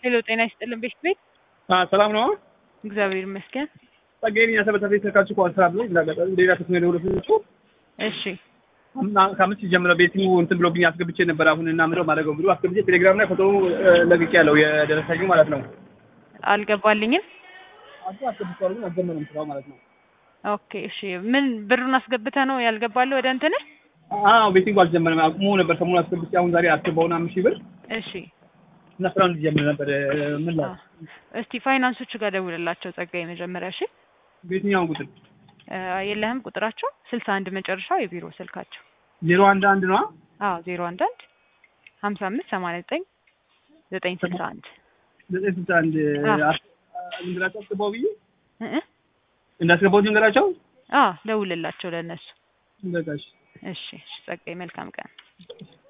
ሄሎ ጤና ይስጥልን ቤት ቤት ሰላም ነው። እግዚአብሔር ይመስገን። ጸጋዬን ያሰበታ ስልካችሁ እኮ አልሰራ ብሎኝ እንዳጋጣሚ ሌላ ክስ ነው ደውሎ እሺ ከአምስት ጀምረ ቤቱ እንትን ብሎብኝ አስገብቼ ነበር። አሁን እና ምለው ማድረገው ብሎ አስገብቼ ቴሌግራም ላይ ፎቶ ለቅቄ ያለው የደረሰኝ ማለት ነው። አልገባልኝም። አቶ አስገብቼዋለሁ ግን አልጀመረም ስራው ማለት ነው። ኦኬ እሺ ምን ብሩን አስገብተ ነው ያልገባልህ ወደ እንትን? አዎ ቤቲንግ አልጀመረም። አቁሞ ነበር ሰሞኑን አስገብቼ አሁን ዛሬ አስገባውና አምስት ሺህ ብር እሺ እና ስራው እንዲጀምር ነበር ምን ላይ እስቲ ፋይናንሶቹ ጋር ደውልላቸው ጸጋዬ መጀመሪያ እሺ። በየትኛውን ቁጥር እ የለህም ቁጥራቸው ስልሳ አንድ መጨረሻው የቢሮ ስልካቸው ዜሮ አንድ አንድ ነው አዎ ዜሮ አንድ አንድ ሀምሳ አምስት ሰማንያ ዘጠኝ ዘጠኝ ስልሳ አንድ ዘጠኝ ስልሳ አንድ እንግላቸው አስገባው ብዬ እ እ እንዳስገባው ንገራቸው አዎ ደውልላቸው ለእነሱ በቃ እሺ እሺ እሺ ጸጋዬ መልካም ቀን